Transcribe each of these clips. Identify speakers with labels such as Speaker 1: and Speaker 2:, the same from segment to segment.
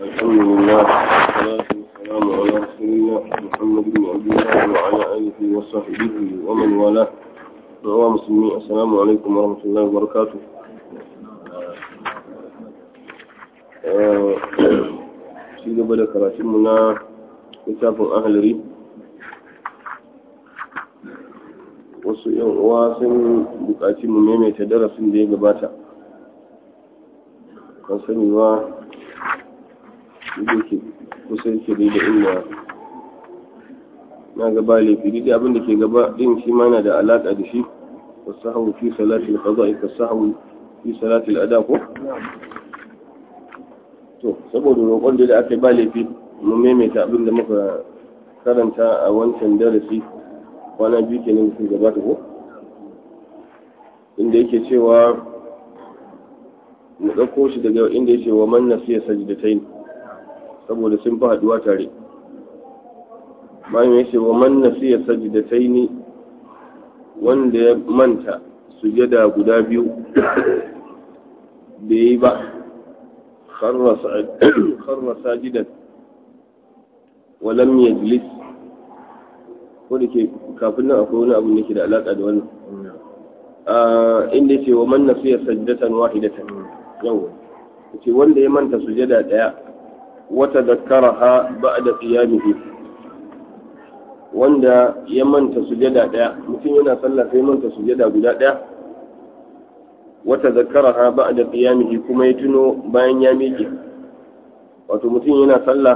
Speaker 1: الحمد لله والصلاة والسلام على رسول الله محمد بن عبد الله وعلى آله وصحبه ومن والاه wa musulmi assalamu alaikum warahmatullahi wabarakatuh shi gaba da karatunmu na littafin ahalari wasu yan uwa sun buƙaci mu maimaita darasin da ya gabata kan sani ba da ke kusa yake da inda na gaba laifi duk abin da ke gaba din shi ma yana da alaƙa da shi wasahawu fi salatil qada'i kasahawu fi salatil ada ko to saboda roƙon da aka ba laifi mu maimaita abin da muka karanta a wancan darasi kwana biyu kenan da gabata ko inda yake cewa mu ɗauko shi daga inda yake wa man nasiya sajdatain saboda sun fi haɗuwa tare bayan ya ce wa man nasiya sajdatain wanda ya manta sujada guda biyu bai yi ba kharra sajidan wa lam yajlis ko da ke kafin nan akwai wani abu da ke da alaka da wannan inda ce wa man nasiya sajdatan wahidatan yawa ce wanda ya manta sujada daya wata zakkaraha ba'da qiyamihi wanda ya manta sujada daya mutum yana sallah sai manta sujada guda daya wata zakkaraha ba'da qiyamihi kuma ya tuno bayan ya miƙe wato mutum yana sallah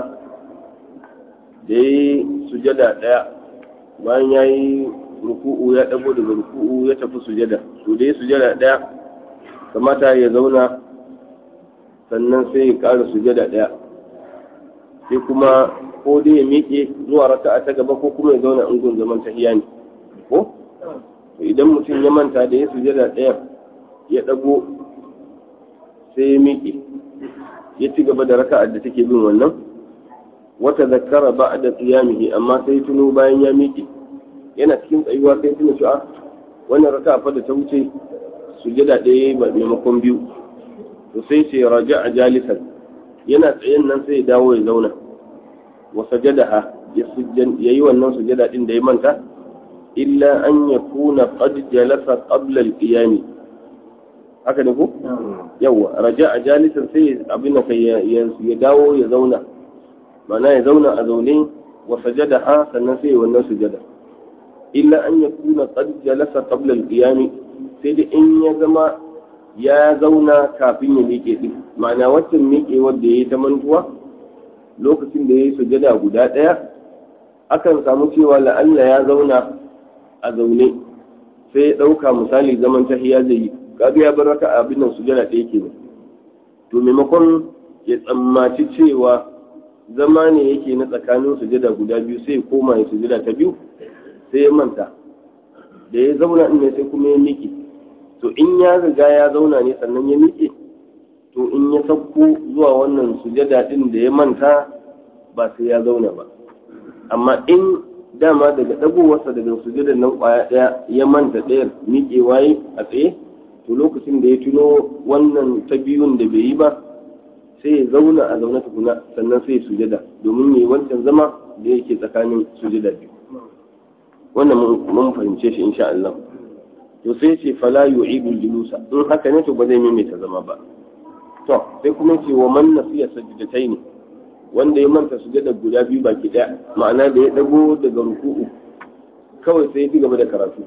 Speaker 1: da yi sujada daya bayan ya yi ruku'u ya dago daga ruku'u ya tafi sujada to da ya sujada daya kamata ya zauna sannan sai ya ƙara sujada daya sai kuma ko dai ya miƙe zuwa raka'a ta gaba ko kuma ya zauna in gun zaman tahiya ne ko idan mutum ya manta da ya sujada ɗaya ya ɗago sai ya miƙe ya ci gaba da raka'ar da take bin wannan wata zakara ba da qiyamihi amma sai tuno bayan ya miƙe yana cikin tsayuwa sai tuno cewa wannan raka'a fa da ta wuce sujada ɗaya ba maimakon biyu to sai ce raja'a jalisan yana tsayen nan sai ya dawo ya zauna وسجدها يي wannan sujada din da ya manta illa an yakuna qad jalasa qabla al-qiyam haka ne ko yawa raja'a jalisan sai abin kai ya dawo ya zauna mana ya zauna a zaune wa sajadaha sannan sai wannan sujada illa an yakuna qad jalasa qabla al-qiyam sai da in ya zama ya zauna kafin ya miƙe din ma'ana waccan miƙe wanda yayi ta mantuwa lokacin da ya yi sujada guda ɗaya akan samu cewa la'alla ya zauna a zaune sai ya ɗauka misali zaman tahiya zai yi kaga ya bar raka abin nan sujada ɗaya ke to maimakon ya tsammaci cewa zama ne yake na tsakanin sujada guda biyu sai ya koma ya sujada ta biyu sai ya manta da ya zauna ne sai kuma ya miƙe to in ya riga ya zauna ne sannan ya miƙe to in ya sauko zuwa wannan sujada din da ya manta ba sai ya zauna ba amma in dama daga dagowarsa daga sujada nan kwaya daya ya manta ɗayar miƙe waye a tsaye to lokacin da ya tuno wannan ta biyun da bai yi ba sai ya zauna a zaune tukuna sannan sai ya sujada domin yi wancan zama da yake tsakanin sujada biyu wannan mun fahimce shi insha Allah to sai ce fala yu'idu julusa in haka ne to ba zai maimaita zama ba to sai kuma ce wa man nasiya sajdatai ne wanda ya manta sujada guda biyu baki daya ma'ana da ya dago daga ruku'u kawai sai ya ci gaba da karatu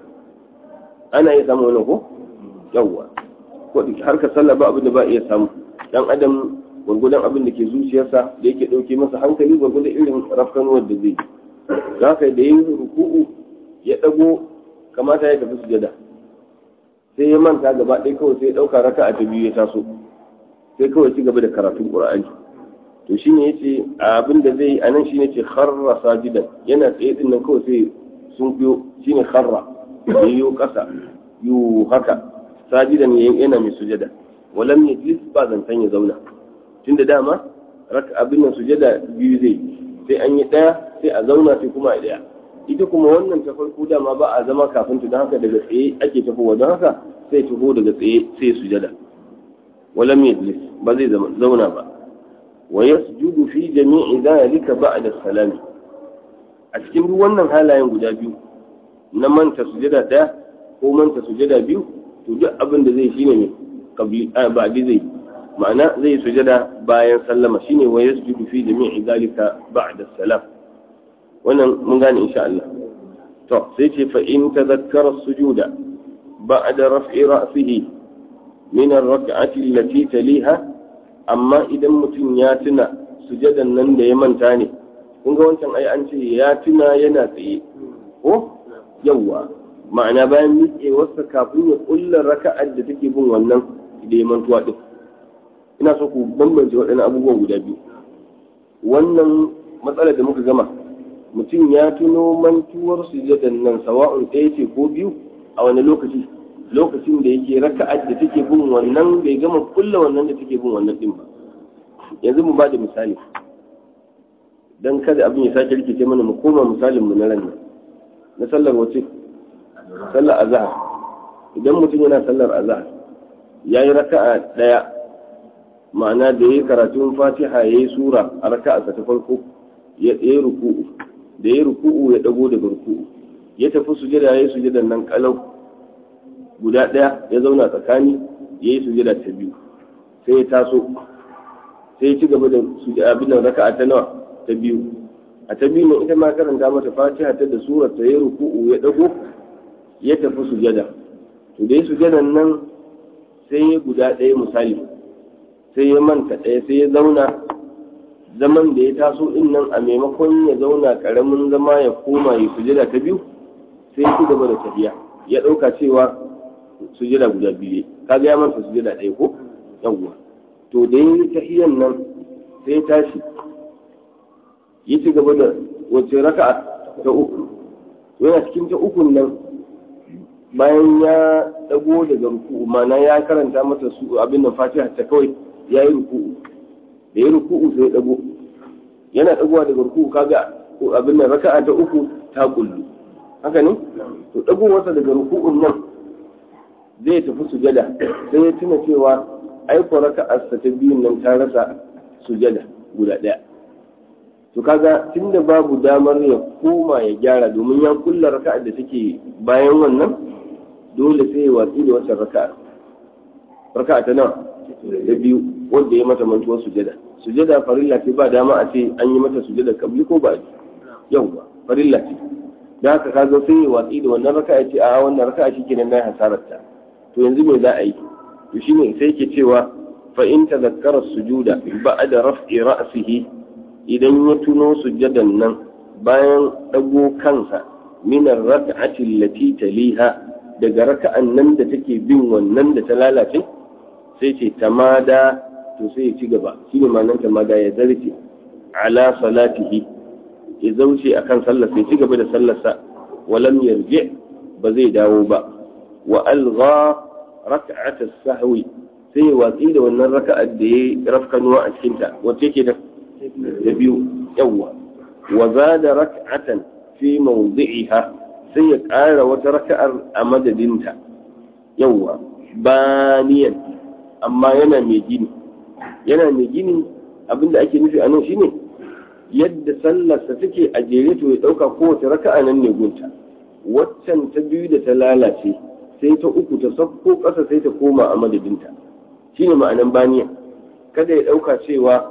Speaker 1: ana iya samu wani ko yawwa ko har ka sallah ba abin da ba iya samu dan adam gwargwadon abin da ke zuciyarsa da yake dauke masa hankali gwargwadon irin rafkanuwar da zai za ka da yin ruku'u ya dago kamata ya tafi sujada sai ya manta gaba ɗaya kawai sai ya ɗauka raka'a ta biyu ya taso sai kawai ci gaba da karatun qur'ani to shine yace abin da zai anan shine ce kharra sajidan yana tsaye din nan kawai sai sun biyo shine kharra yayo kasa yu haka sajidan yana mai sujada walam yajlis ba zantan ya zauna tunda dama raka abin nan sujada biyu zai sai an yi daya sai a zauna sai kuma a daya ita kuma wannan ta farko dama ba a zama kafin ta don haka daga tsaye ake tafowa don haka sai taho daga tsaye sai sujada walam yajlis ba zai zauna ba wa yasjudu fi jami'i dhalika ba'da salami a cikin duk wannan halayen guda biyu na manta sujada daya ko manta sujada biyu to duk abin da zai shine ne kabli ba zai ma'ana zai sujada bayan sallama shine wa yasjudu fi jami'i dhalika ba'da salam wannan mun gane insha Allah to sai ce fa in tadhakkara sujuda ba'da raf'i ra'sihi min ar-rak'ati allati taliha amma idan mutum ya tuna sujadan nan da ya manta ne kun ga wancan ai an ce ya tuna yana tsaye ko yawwa ma'ana bayan miƙewarsa kafin ya kulla raka'ar da take bin wannan da ya mantuwa din ina so ku bambance waɗannan abubuwan guda biyu wannan matsalar da muka gama mutum ya tuno mantuwar sujadan nan sawa'un ɗaya ce ko biyu a wani lokaci lokacin da yake raka'ar da take bin wannan bai gama kulla wannan da take bin wannan din ba yanzu mu ba da misali dan kada abin ya sake rikice mana mu koma misalin mu na ran na sallar wace sallar azhar idan mutum yana sallar azhar yayi raka'a daya ma'ana da yayi karatun fatiha yayi sura a raka'a ta farko ya yi ruku'u da yayi ruku'u ya dago daga ruku'u ya tafi sujada yayi sujadan nan kalau guda ɗaya ya zauna tsakani ya yi sujada ta biyu sai ya taso sai ya ci gaba da abin da raka'a ta nawa ta biyu a ta biyu ne ita ma karanta mata fatiha ta da surar ta ya ruku'u ya dago ya tafi sujada to da ya sujadan nan sai ya guda ɗaya misali sai ya manta ɗaya sai ya zauna zaman da ya taso din nan a maimakon ya zauna ƙaramin zama ya koma ya sujada ta biyu sai ya ci gaba da tafiya ya ɗauka cewa sujada guda biyu kaga ya manta sujada ɗaya ko yawwa to da yin tahiyan nan sai tashi ya ci gaba da wace raka'a ta uku yana cikin ta ukun nan bayan ya dago daga ruku'u mana ya karanta mata su abin da fatiha ta kawai ya yi ruku'u da ya ruku'u sai dago yana dagowa daga ruku'u kaga abin da raka'a ta uku ta kullu haka ne to dagowarsa daga ruku'un nan zai tafi sujada sai ya tuna cewa aiko raka'arsa ta biyun nan ta rasa sujada guda ɗaya to kaga tunda babu damar ya koma ya gyara domin ya kulla raka'ar da take bayan wannan dole sai ya watsi da wacce raka'a raka'a ta nawa da biyu wanda ya mata mantuwar sujada sujada farilla ce ba dama a ce an yi mata sujada kabli ko ba yauwa farilla ce da haka kaga sai ya watsi da wannan raka'a ce a wannan raka'a shi kenan na hasararta to yanzu me za a yi to shine sai ke cewa fa in tadhakkara sujuda ba'da raf'i ra'sihi idan ya tuno sujadan nan bayan dago kansa min ar-rak'ati allati taliha daga raka'an nan da take bin wannan da ta lalace sai ce tamada to sai ya ci gaba shine ma'anar tamada ya zarce ala salatihi ya zauce akan sallar sai ci gaba da sallarsa walam yarji ba zai dawo ba wa algha raka'at as-sahwi sai watsi da wannan raka'ar da yayi rafkanuwa a cikin ta wace ke da da biyu yawa wa zada raka'atan fi mawdi'iha sai ya ƙara wata raka'ar a madadinta yawa baniyan amma yana mai gini yana mai gini abinda ake nufi a nan shine yadda sallarsa take a jere to ya ɗauka kowace raka'a nan ne gunta waccan ta biyu da ta lalace sai ta uku ta sauko ƙasa sai ta koma a madadinta shine ma'anan baniya kada ya ɗauka cewa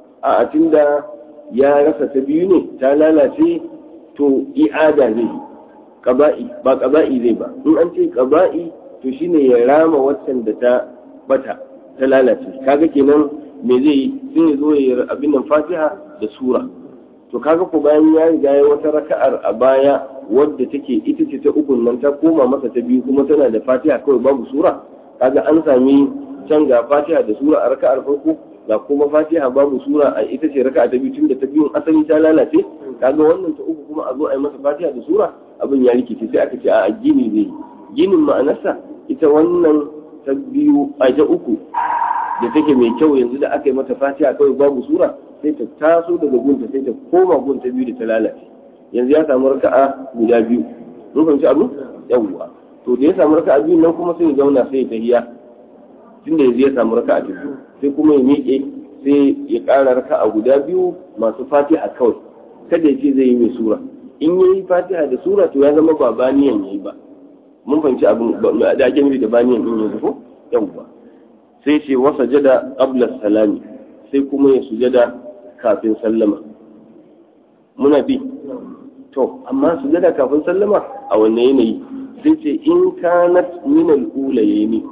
Speaker 1: a tunda ya rasa ta biyu ne ta lalace to i'ada zai ƙaba'i ba ƙaba'i zai ba in an ce ƙaba'i to shine ya rama waccan da ta bata ta lalace kaga kenan me zai yi sai ya zo ya abin nan fatiha da sura to kaga ko bayan ya riga ya wata raka'ar a baya wadda take ita ce ta ukun nan ta koma masa ta biyu kuma tana da fatiha kawai babu sura kaga an sami can ga fatiha da sura a raka'ar farko ga kuma fatiha babu sura a ita ce raka'a ta biyu tun da ta biyun asali ta lalace kaga wannan ta uku kuma a zo a yi masa fatiha da sura abin ya rikice sai aka ce a gini zai ginin ma'anarsa ita wannan ta biyu a ta uku da take mai kyau yanzu da aka yi mata fatiha kawai babu sura sai ta taso daga gunta sai ta koma gunta biyu da ta lalace yanzu ya samu raka'a guda biyu mun fahimci abu yawwa to da ya samu raka'a biyu nan kuma sai ya zauna sai ya tahiya tunda yanzu ya samu raka'a ta biyu sai kuma ya miƙe sai ya ƙara raka'a guda biyu masu fatiha kawai kada ya ce zai yi mai sura in ya yi fatiha da sura to ya zama ba baniyan ya yi ba mun fahimci abin da ake nufi da baniyan din yanzu ko yawwa sai ce wasa jada qabla salami sai kuma ya sujada kafin sallama muna bi to amma sujada kafin sallama a wanne yanayi sai ce in kanat min al-ulayni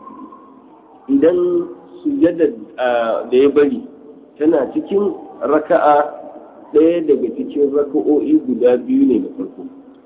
Speaker 1: idan sujada da ya bari tana cikin raka'a ɗaya daga cikin raka'o'i guda biyu ne na farko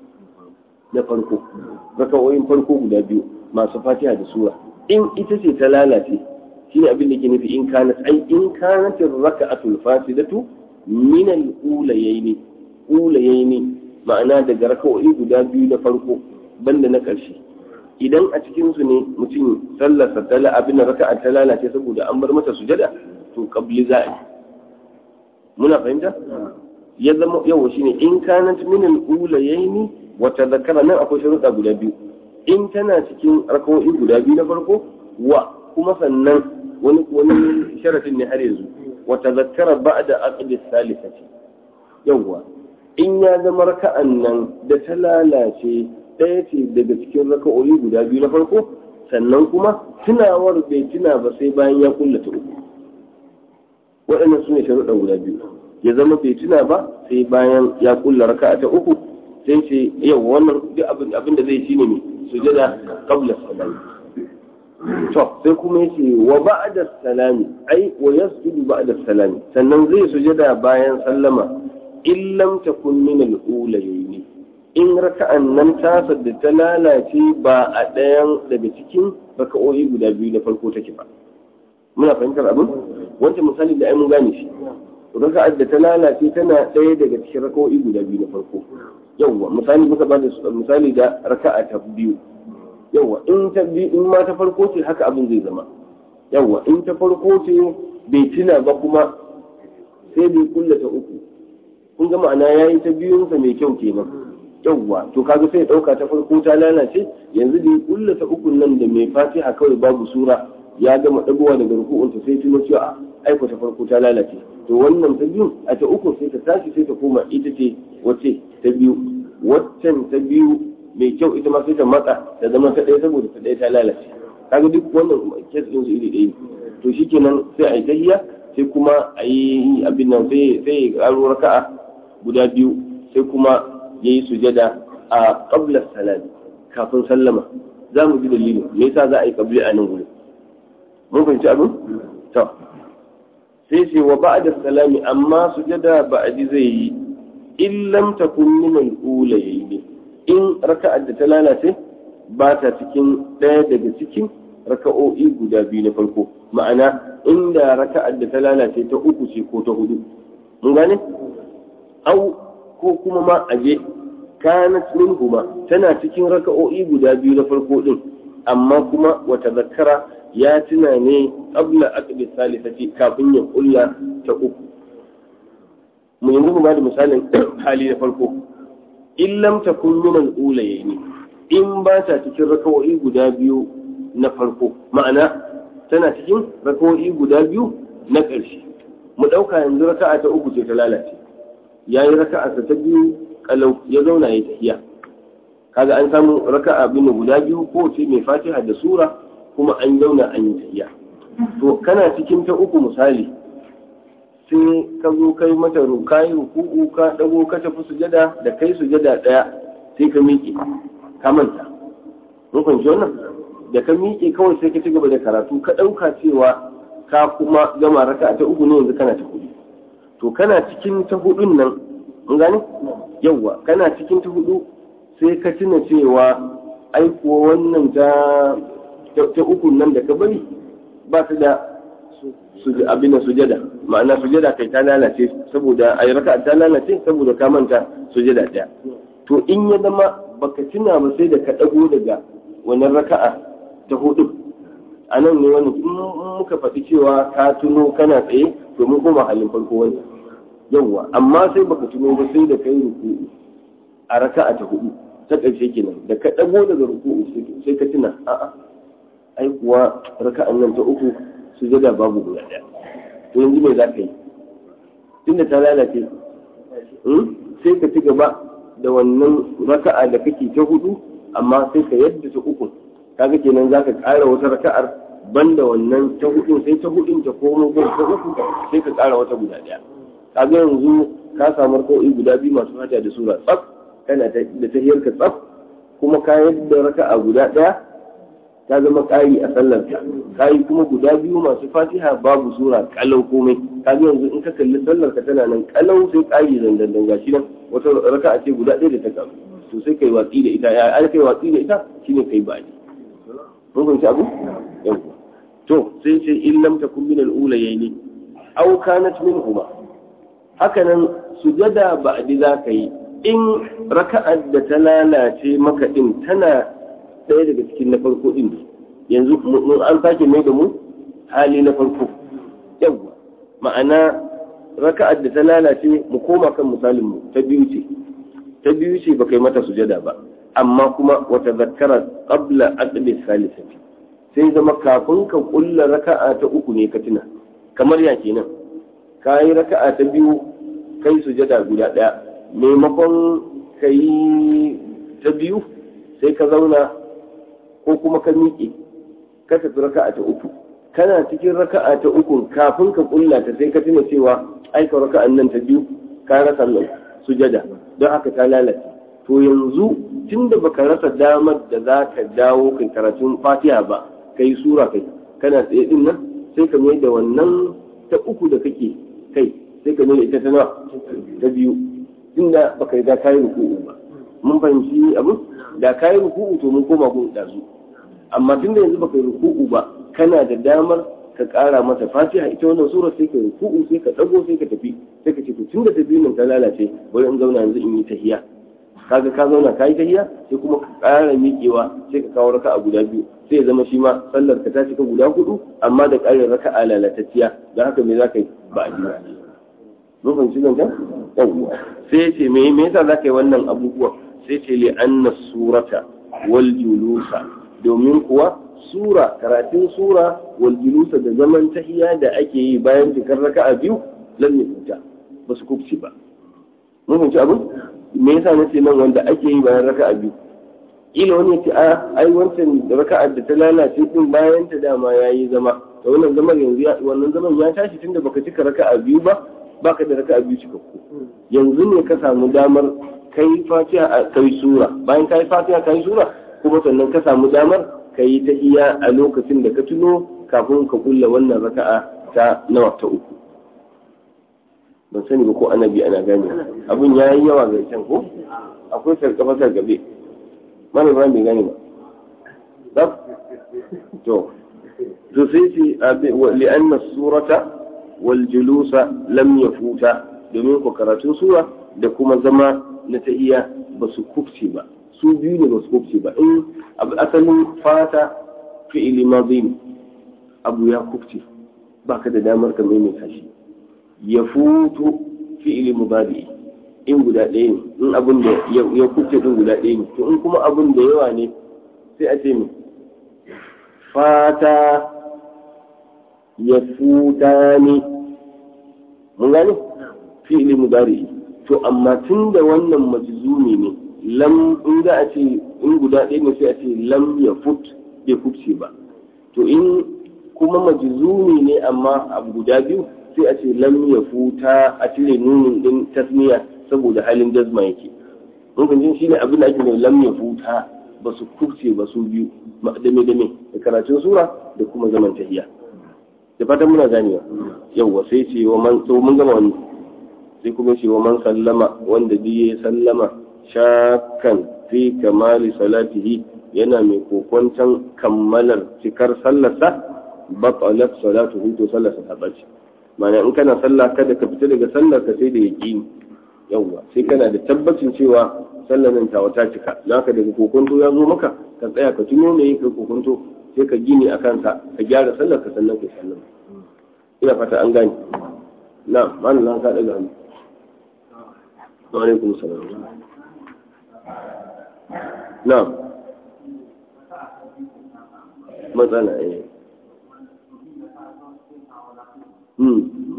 Speaker 1: na farko raka'o'in farko guda biyu masu fatiha da sura in ita ce ta lalace shi ne abin da ke nufi in kanat ai in kanat raka'atul fasidatu min al-ulayaini ulayaini ma'ana daga raka'o'i guda biyu na farko banda na ƙarshe idan a cikin su ne mutum sallarsa ta abin raka'a ta lalace saboda an bar mata sujada to qabli za a yi muna fahimta ya zama yawa shine in kanat min al-ulayaini wa tadhakkara nan akwai sharuɗa guda biyu in tana cikin raka'o'i guda biyu na farko wa kuma sannan wani wani sharatin ne har yanzu wa tadhakkara ba'da aqdi salisati yawa in ya zama raka'an nan da ta lalace ɗaya ce daga cikin raka'o'i guda biyu na farko sannan kuma tunawar bai tuna ba sai bayan ya kullata uku waɗannan su ne sharuɗan guda biyu ya zama bai tuna ba sai bayan ya kulla raka'a ta uku sai ce yau wannan duk abin da zai shine ne sujada qabla salami to sai kuma yace wa ba'da salami ai wa yasjudu ba'da salami sannan zai sujada bayan sallama in lam takun min al-ulayayn in raka'an nan ta da ta lalace ba a ɗayan daga cikin raka'o'i guda biyu na farko take ba muna fahimtar abin wancan misali da ai mun gane shi raka'ar da ta lalace tana ɗaya daga cikin raka'o'i guda biyu na farko yawwa misali muka bada misali da raka'a ta biyu yawwa in ta biyu in ma ta farko ce haka abin zai zama yawwa in ta farko ce bai tuna ba kuma sai bai kulla ta uku kun ga ma'ana yayi ta biyunsa mai kyau kenan yawwa to kaga sai ɗauka ta farko ta lalace yanzu da kulla ta uku nan da mai fatiha kawai babu sura ya gama ɗagowa daga ruku'unta sai tuno cewa aiko ta farko ta lalace to wannan ta biyu a ta uku sai ta tashi sai ta koma ita ce wace ta biyu waccan ta biyu mai kyau ita ma sai ta matsa ta zama ta ɗaya saboda ta ɗaya ta lalace kaga duk wannan kes ɗin su iri ɗaya to shikenan sai a yi tahiya sai kuma a yi abin nan sai sai ya ƙaro raka'a guda biyu sai kuma ya yi sujada a qabla salami kafin sallama za mu ji dalilin me yasa za a yi qabli a nan gurin mun fahimci abin to sai ce wa ba'da salami amma sujada ba'di zai yi in lam takun min al-ulayayn in raka'ar da ta lalace ba ta cikin ɗaya daga cikin raka'o'i guda biyu na farko ma'ana inda raka'ar da ta lalace ta uku ce ko ta hudu mun gane au ko kuma ma aje kanat minhuma tana cikin raka'o'i guda biyu na farko din amma kuma wata zakara ya tuna ne qabla aqdi salisati kafin ya kulla ta uku mu yanzu mu da misalin hali na farko in lam takun min al-ulayayn in ba ta cikin raka'o'i guda biyu na farko ma'ana tana cikin raka'o'i guda biyu na ƙarshe mu ɗauka yanzu raka'a ta uku ce ta lalace yayi raka'a ta biyu kalau ya zauna ya tafiya kaga an samu raka'a bin guda biyu ko ce mai fatiha da sura kuma an zauna an yi tafiya to kana cikin ta uku misali sai ka zo kai mata ruka yi ruku'u ka dago ka tafi sujada da kai sujada daya sai ka miƙe ka manta mun fahimci wannan da ka miƙe kawai sai ka ci gaba da karatu ka ɗauka cewa ka kuma gama raka ta uku ne yanzu kana ta hudu to kana cikin ta hudun nan mun gane yawwa kana cikin ta hudu sai ka tuna cewa ai kuwa wannan ta ta uku nan da ka bari ba ta da abin da sujada ma'ana sujada kai ta lalace saboda ai raka ta lalace saboda ka manta sujada daya to in ya zama baka tuna ba sai da ka dago daga wannan raka'a ta hudu a nan ne wani in muka faɗi cewa ka tuno kana tsaye to mun koma halin farko wani yawwa amma sai baka tuno ba sai da kai ruku'u a raka'a ta hudu ta ƙarshe kenan da ka dago daga ruku'u sai ka tuna a'a ai kuwa raka'an nan ta uku sujada babu guda ɗaya to yanzu me za ka yi tunda ta lalace sai ka ci gaba da wannan raka'a da kake ta hudu amma sai ka yadda ta uku kaga kenan za ka ƙara wata raka'ar banda wannan ta hudu sai ta hudun ta komo ko ta uku sai ka ƙara wata guda ɗaya kaga yanzu ka samu raka'o'i guda biyu masu fata da sura tsaf kana da tahiyar ka tsaf kuma ka yadda raka'a guda ɗaya ta zama ƙari a sallarka ka yi kuma guda biyu masu fatiha babu sura kalau komai ka yanzu in ka kalli sallarka tana nan kalau sai ƙari zandandan gashi nan wata raka'a ce guda ɗaya da ta karu to sai kai watsi da ita ya ai kai watsi da ita shine kai baji mun fahimci abu yawa to sai ce in lam takun min al-ulayayn aw kanat minhuma haka nan sujada ba'di za ka yi in raka'ar da ta lalace maka din tana ɗaya daga cikin na farko din yanzu mun an sake mai da mu hali na farko yawa ma'ana raka'ar da ta lalace mu koma kan misalin mu ta biyu ce ta biyu ce baka yi mata sujada ba amma kuma wata zakara qabla aqdi salisati sai zama kafin ka kulla raka'a ta uku ne ka tuna kamar ya kenan ka yi raka'a ta biyu kai sujada guda ɗaya maimakon ka yi ta biyu sai ka zauna ko kuma ka miƙe ka tafi raka'a ta uku kana cikin raka'a ta uku kafin ka kulla ta sai ka tuna cewa aika raka'an nan ta biyu ka rasa nan sujada don haka ta lalace to yanzu tunda baka rasa damar da za ka dawo kai karatun fatiha ba kai sura kai kana tsaye din nan sai ka mai da wannan ta uku da kake kai sai ka mai da ita ta nawa ta biyu tunda baka riga kayi ruku'u ba mun fahimci abu da kayi ruku'u to mun koma gun dazu amma tunda yanzu baka yi ruku'u ba kana da damar ka ƙara mata fatiha ita wannan sura sai ka ruku'u sai ka dago sai ka tafi sai ka ce to tunda ta biyu nan ta lalace bari in zauna yanzu in yi tahiya kaga ka zauna ka yi tahiya sai kuma ka ƙara miƙewa sai ka kawo raka'a guda biyu sai ya zama shi ma sallar ka ta cika guda hudu amma da ƙarin raka'a lalatacciya da haka me za ka yi ba a jiya mun fahimci zan can yawwa sai ya ce me me yasa za ka yi wannan abubuwan sai ce li anna surata wal julusa domin kuwa sura karatun sura wal julusa da zaman tahiya da ake yi bayan cikar raka'a biyu lam yafuta ba su kubci ba mun fahimci abin me yasa na ce nan wanda ake yi bayan raka'a biyu ila wani ya ce a ai wancan raka'ar da ta lalace din bayan ta dama yayi zama to wannan zaman yanzu wannan zaman ya tashi tunda baka cika raka'a biyu ba baka da raka'a biyu cikakku yanzu ne ka samu damar kai fatiha a kai sura bayan kai fatiha kai sura kuma sannan ka samu damar ka yi ta iya a lokacin da ka tuno kafin ka kulla wannan raka'a ta nawa ta uku ban sani ba ko ana bi ana gane abin ya yi yawa ga can ko akwai sarkafa sarkabe mana ba bai gane ba zaf to to sai ce li'anna surata wal julusa lam yafuta domin ko karatun sura da kuma zama na tahiyya ba su kufce ba su biyu ne ba su kufce ba in asalin fata fi'ili madhi abu ya kufce baka da damar ka maimaita shi ya futu fi'ili mubadi in guda ɗaya ne in abin da ya kufce din guda ɗaya ne to in kuma abin da yawa ne sai a ce mi fata ya futa ne mun gane fi'ili mubadi to amma tun da wannan majzumi ne lam in za a ce in guda ɗaya ne sai a ce lam ya fut bai futce ba to in kuma majzumi ne amma abu guda biyu sai a ce lam ya futa a cire nunin din tasmiya saboda halin jazma yake mun kan shi ne abin da ake ne lam ya futa ba su kufce ba su biyu dame dame da karatun sura da kuma zaman tahiya da fatan muna ganewa yawwa sai ce wa man to mun gama wannan sai kuma ce wa man sallama wanda biye sallama shakan fi kamali salatihi yana mai kokwantan kammalar cikar sallarsa batalat salatuhu to sallarsa ta bace ma'ana in kana sallah kada ka fita daga sallar ka sai da yaqini yawwa sai kana da tabbacin cewa sallar nan ta wata cika naka daga kokonto ya zo maka ka tsaya ka tuno me ka kokonto sai ka gini a kansa ka gyara sallar ka sannan ka sallar ina fata an gane na ma'ana na ka daga hannu wa alaikum salam na matsala eh hmm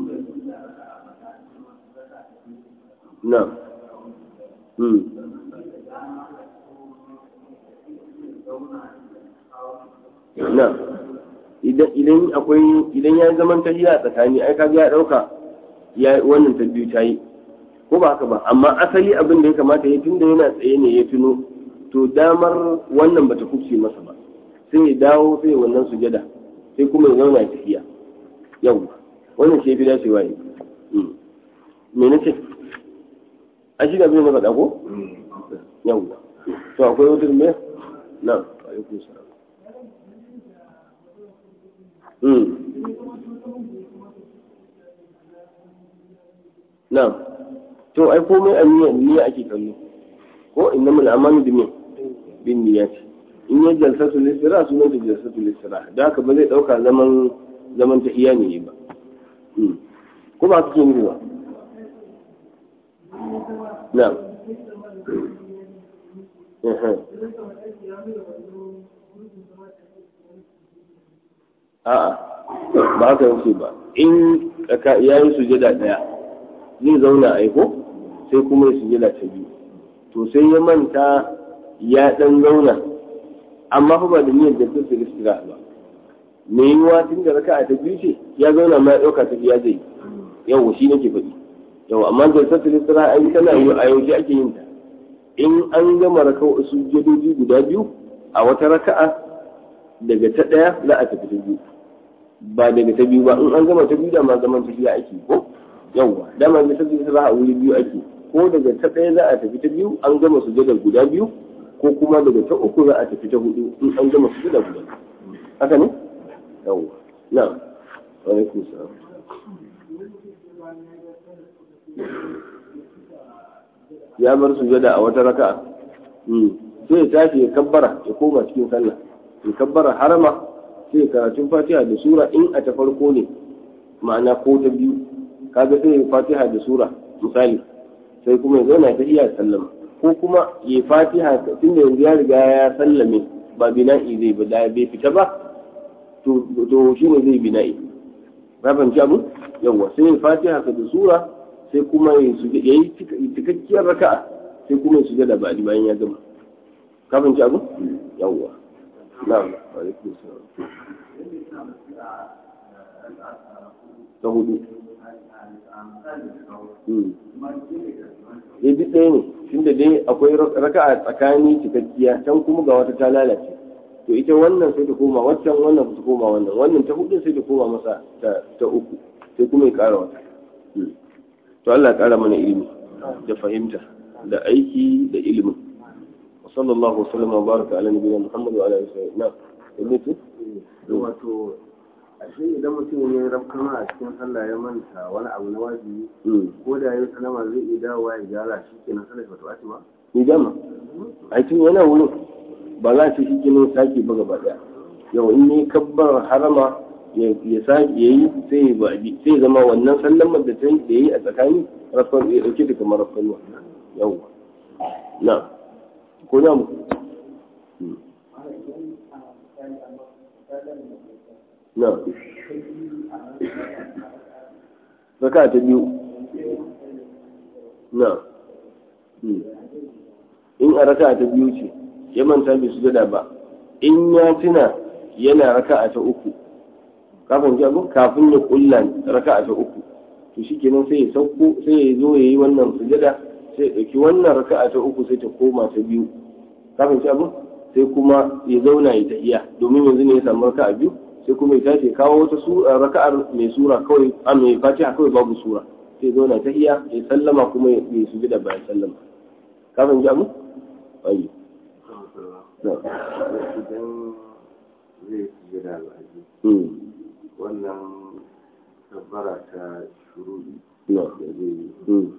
Speaker 1: na hmm na idan idan akwai idan ya zaman tahiya a tsakani ai kaga ya dauka ya wannan ta biyu ta yi ko ba haka ba amma asali abin da ya kamata ya tunda yana tsaye ne ya tuno to damar wannan bata kubce masa ba sai ya dawo sai wannan sujada sai kuma ya zauna ya tafiya yau wannan shi ya fi dacewa ne me na ce a shi da abin da faɗa ko yau to akwai wata me na alaikum salam na to ai komai a niyya niyya ake kallo ko innamal amalu bi bin niyyati in ya jalsatu listira sunan da jalsatu listira da haka ba zai dauka zaman zaman ta iya ne ba ko ba kake nufi ba na a'a ba haka yake ba in ya yi sujada daya zai zauna aiko sai kuma ya sujada ta biyu to sai ya manta ya dan zauna amma fa ba da niyyar da ta fi istira ba me yiwuwa tun da raka'a ta biyu ce ya zauna ma ya dauka ta biya zai yawa shi nake faɗi yawa amma da ta fi istira ai tana yi a yaushe ake yin ta in an gama raka'a sujudoji guda biyu a wata raka'a daga ta ɗaya za a tafi ta biyu ba daga ta biyu ba in an gama ta biyu da ma zaman tafiya ake ko yawa dama da ta biyu za a wuri biyu ake ko daga ta ɗaya za a tafi ta biyu an gama sujadar guda biyu ko kuma daga ta uku za a tafi ta hudu in an gama sujada guda haka ne yawa na alaikum salam ya bar sujada a wata raka'a sai ya tashi ya kabbara ya koma cikin sallah ya kabbara harama sai ya karatun fatiha da sura in a ta farko ne ma'ana ko ta biyu kaga sai ya fatiha da sura misali sai kuma ya zauna ta iya sallama ko kuma ya fatiha tun da yanzu ya riga ya sallame ba bina'i zai ba da bai fita ba to shi ne zai bina'i ba fahimci abu yawwa sai ya fatiha da sura sai kuma ya yi cikakkiyar raka'a sai kuma ya shiga da baɗi bayan ya gama ka fahimci abu yawwa na'am alaikum salam ta hudu ya duk ɗaya ne tunda dai akwai raka'a tsakani cikakkiya can kuma ga wata ta lalace to ita wannan sai ta koma waccan wannan ta koma wannan wannan ta hudu sai ta koma masa ta uku sai kuma ya ƙara wata to Allah ya ƙara mana ilimi da fahimta da aiki da ilimin wa sallallahu wasallam wa baraka ala nabiyina muhammad wa ala alihi wa sallam
Speaker 2: wato ashe idan mutum ya rafkama a cikin sallah ya manta wani abu na wajibi ko da ya salama zai iya dawowa ya gyara shi kenan sallah ba ta ɓaci ba
Speaker 1: ni dama a cikin yana wurin ba za ta shi kenan sake ba gaba daya yau in yi kabbar harama ya sake ya yi sai ya baɗi sai zama wannan sallamar da ta yi da yi a tsakani rafkan ya dauke da kamar rafkan yau na ko na mu na raka ta biyu na in a raka ta biyu ce ya manta bai su gada ba in ya tuna yana raka ta uku kafin jago kafin ya kulla raka ta uku to shi kenan sai ya sauko sai ya zo ya yi wannan sujada sai ya ɗauki wannan raka ta uku sai ta koma ta biyu kafin jago sai kuma ya zauna ya tahiya domin yanzu ne ya samu raka biyu sai kuma ya tashi kawo wata sura raka'ar mai sura kawai a mai fatiha kawai babu sura sai zo na tahiya ya sallama kuma ya su da bayan sallama kafin ji abu ayi
Speaker 2: idan zai shiga da alhaji wannan tabbara ta shurudi
Speaker 1: na
Speaker 2: da zai yi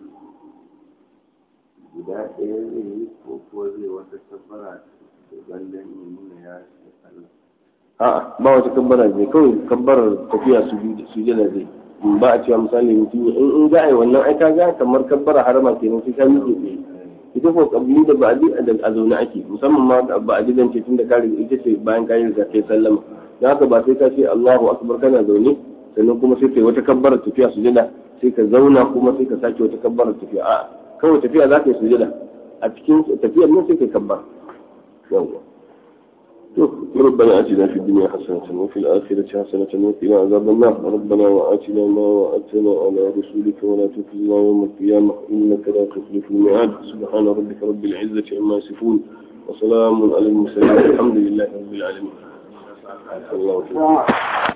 Speaker 2: guda ɗaya zai yi ko ko zai wata tabbara da ballan ya nuna ya shiga sallah
Speaker 1: a'a ba wata kabbara zai kawai kabbarar tafiya su jana zai ba a cewa misali mutum in in za a yi wannan ai kaga kamar kabbara harama kenan sai ka miƙe tsaye ita ko kabili da ba'adi a zaune ake musamman ma ba'adi zan ce tunda ka riga ita ce bayan ka yi kai sallama don haka ba sai ka ce Allahu akbar kana zaune sannan kuma sai kai wata kabbarar tafiya su jana sai ka zauna kuma sai ka sake wata kabbarar tafiya a'a kawai tafiya za ka yi sujada a cikin tafiyar nan sai kai kabba yawwa ربنا آتنا في الدنيا حسنة وفي الآخرة حسنة وقنا عذاب النار ربنا وآتنا ما وعدتنا على رسولك ولا تخزنا يوم القيامة إنك لا تخلف الميعاد سبحان ربك رب العزة عما يصفون وسلام على المرسلين الحمد لله رب العالمين الله